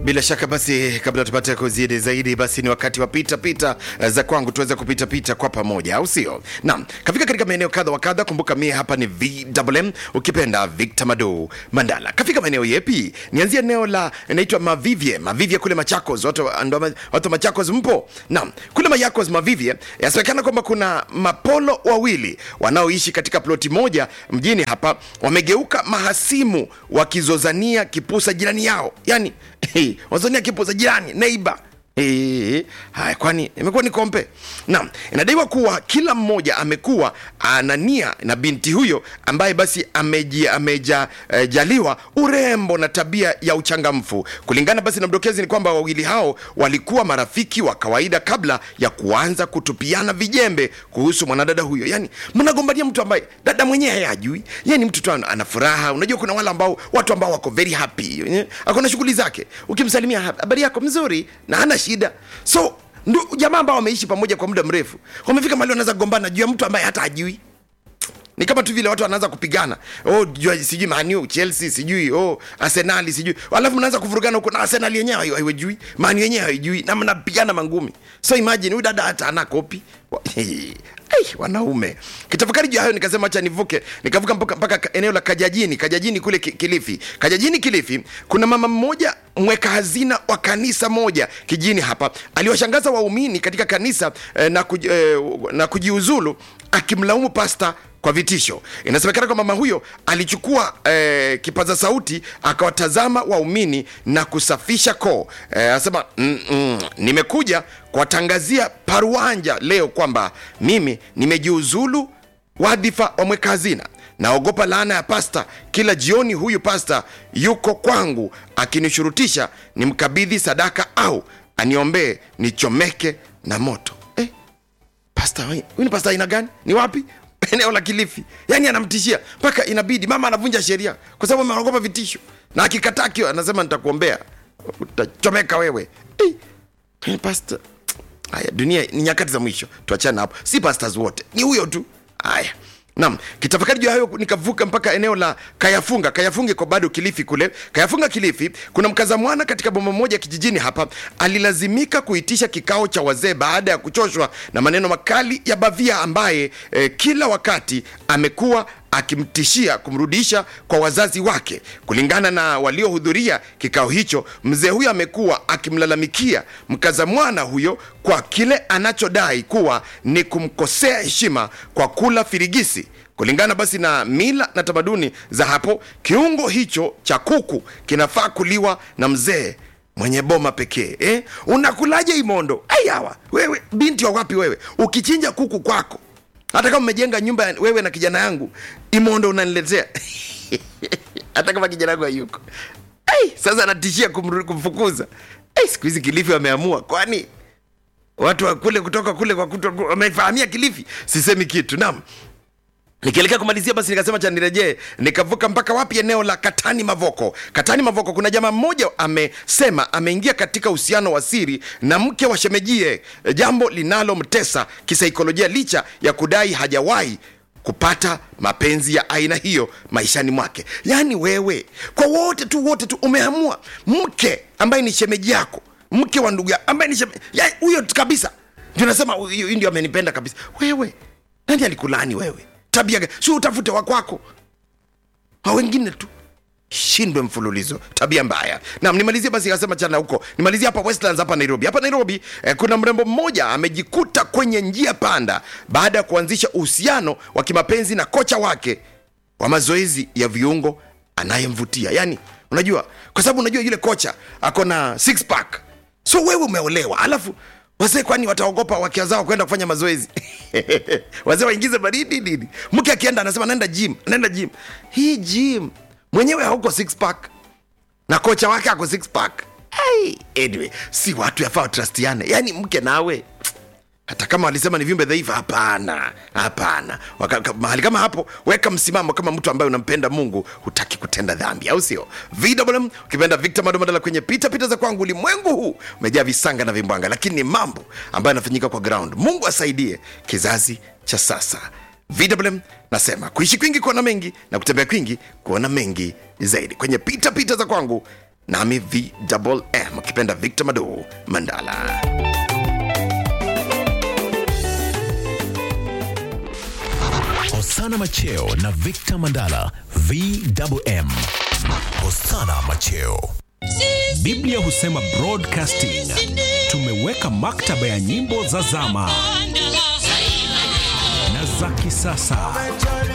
Bila shaka basi, kabla tupate kuzidi zaidi, basi ni wakati wa pita pita za kwangu, tuweze kupita pita kwa pamoja, au sio? Naam, kafika katika maeneo kadha wa kadha. Kumbuka mie hapa ni VMM, ukipenda Victor Mado Mandala. Kafika maeneo yepi? Nianzia eneo la inaitwa Mavivye, Mavivye kule Machakos. Watu ndo watu Machakos mpo? Naam, kule Machakos Mavivye, yasemekana kwamba kuna mapolo wawili wanaoishi katika ploti moja mjini hapa, wamegeuka mahasimu wakizozania kipusa jirani yao, yani Hey, wazonia kipo za jirani neiba Hey, haya kwani imekuwa ni kompe naam inadaiwa kuwa kila mmoja amekuwa ana nia na binti huyo ambaye basi ameji, ameja eh, jaliwa urembo na tabia ya uchangamfu kulingana basi na mdokezi ni kwamba wawili hao walikuwa marafiki wa kawaida kabla ya kuanza kutupiana vijembe kuhusu mwanadada huyo yani mnagombania mtu ambaye dada mwenyewe hayajui yeye ni mtu tu ana furaha unajua kuna wale ambao watu ambao wako very happy akona shughuli zake ukimsalimia habari yako mzuri na hana shida so ndio jamaa ambao wameishi pamoja kwa muda mrefu wamefika mahali wanaweza kugombana juu ya mtu ambaye hata ajui ni kama tu vile watu wanaanza kupigana oh, jua sijui manu chelsea sijui oh, arsenali sijui alafu mnaanza kuvurugana huko na arsenal yenyewe haiwajui manu yenyewe haijui na mnapigana mangumi so imagine huyu dada hata ana kopi Ay, wanaume kitafakari juu hayo nikasema acha nivuke nikavuka mpaka, mpaka eneo la kajajini kajajini kule kilifi kajajini kilifi kuna mama mmoja mweka hazina wa kanisa moja kijini hapa aliwashangaza waumini katika kanisa eh, na, kuj, eh, na kujiuzulu akimlaumu pasta kwa vitisho inasemekana kwamba mama huyo alichukua eh, kipaza sauti akawatazama waumini na kusafisha koo eh, anasema mm, mm, nimekuja kuwatangazia paruanja leo kwamba mimi nimejiuzulu wadhifa wa mweka hazina naogopa laana ya pasta kila jioni huyu pasta yuko kwangu akinishurutisha nimkabidhi sadaka au aniombee nichomeke na moto eh, pasta huyu ni pasta aina gani ni wapi eneo la Kilifi, yani anamtishia mpaka inabidi mama anavunja sheria kwa sababu anaogopa vitisho, na akikataa kio anasema nitakuombea, utachomeka wewe. Hey, pasta. Haya, dunia ni nyakati za mwisho, tuachane hapo. Si pastors wote, ni huyo tu. Haya, Naam, kitafakari juu hayo nikavuka mpaka eneo la Kayafunga. Kayafunga iko bado Kilifi kule. Kayafunga Kilifi, kuna mkaza mwana katika boma moja kijijini hapa alilazimika kuitisha kikao cha wazee baada ya kuchoshwa na maneno makali ya Bavia ambaye eh, kila wakati amekuwa akimtishia kumrudisha kwa wazazi wake. Kulingana na waliohudhuria kikao hicho, mzee huyo amekuwa akimlalamikia mkaza mwana huyo kwa kile anachodai kuwa ni kumkosea heshima kwa kula firigisi. Kulingana basi na mila na tamaduni za hapo, kiungo hicho cha kuku kinafaa kuliwa na mzee mwenye boma pekee eh? Unakulaje imondo? Ayawa wewe, binti wa wapi wewe? Ukichinja kuku kwako hata kama umejenga nyumba wewe na kijana yangu imondo unaniletea hata kama kijana yangu hayuko hey, sasa anatishia kumfukuza hey, siku hizi kilifi wameamua kwani watu wa kule kutoka kule kwa wamefahamia kilifi sisemi kitu naam nikielekea kumalizia basi nikasema cha nirejee nikavuka mpaka wapi eneo la katani mavoko katani mavoko kuna jamaa mmoja amesema ameingia katika uhusiano wa siri na mke wa shemejie jambo linalomtesa kisaikolojia licha ya kudai hajawahi kupata mapenzi ya aina hiyo maishani mwake yaani wewe kwa wote tu wote tu umeamua mke ambaye ni shemeji yako mke wa ndugu ambaye ni shemeji huyo kabisa ndio nasema huyu ndio amenipenda kabisa wewe nani alikulaani wewe tabia si utafute wakwako wa wengine tu shindwe mfululizo tabia mbaya nam nimalizie basi kasema chana huko nimalizie hapa westlands hapa nairobi hapa nairobi eh, kuna mrembo mmoja amejikuta kwenye njia panda baada ya kuanzisha uhusiano wa kimapenzi na kocha wake wa mazoezi ya viungo anayemvutia yani unajua kwa sababu unajua yule kocha ako na six pack so wewe umeolewa alafu wazee kwani wataogopa wakia zao kwenda kufanya mazoezi wazee waingize baridi nini mke akienda anasema naenda gym naenda gym hii gym mwenyewe hauko six pack na kocha wake ako six pack hey, anyway si watu yafaa watrustiane yaani mke nawe hata kama walisema ni viumbe dhaifu hapana hapana mahali kama hapo weka msimamo kama mtu ambaye unampenda mungu hutaki kutenda dhambi au sio vwm ukipenda victor madomadala kwenye pita pita za kwangu ulimwengu huu umejaa visanga na vimbwanga lakini ni mambo ambayo yanafanyika kwa ground mungu asaidie kizazi cha sasa vwm nasema kuishi kwingi kuona mengi na kutembea kwingi kuona mengi zaidi kwenye pita pita za kwangu nami vm ukipenda victor mado mandala Hosana Macheo na Victor Mandala VMM. Hosana Macheo. Biblia husema broadcasting. Tumeweka maktaba ya nyimbo za zama na za kisasa